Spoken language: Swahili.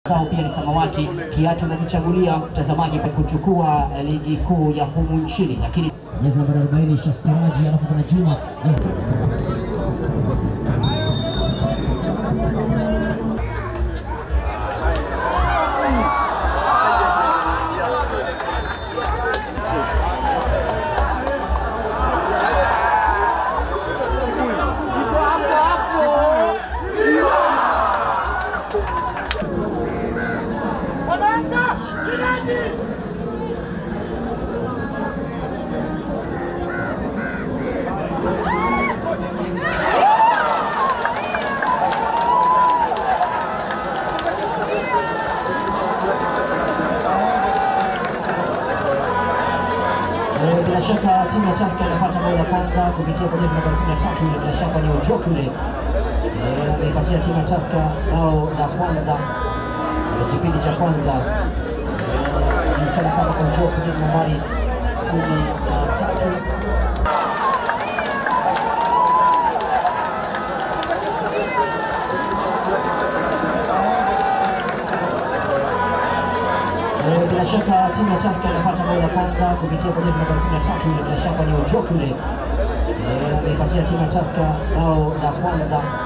Sao pia ni samawati, kiatu anajichagulia mtazamaji pa kuchukua ligi kuu ya humu nchini, lakini jezi nambari 40 Shasiraji, alafu kuna Juma jezi Eh, bila shaka timu ya Tusker inapata bao la kwanza kupitia kwa jezi nambari 13 ile, bila shaka ni Ojoki yule Eh, anaipatia timu ya Tusker bao la kwanza eh, kipindi cha kwanza Eh, inajulikana kama Ojoki, jezi nambari 13. Eh, bila shaka timu ya Tusker inapata bao la kwanza kupitia kwa jezi nambari 13 ile, bila shaka ni Ojoki yule Eh, anaipatia timu ya Tusker bao la kwanza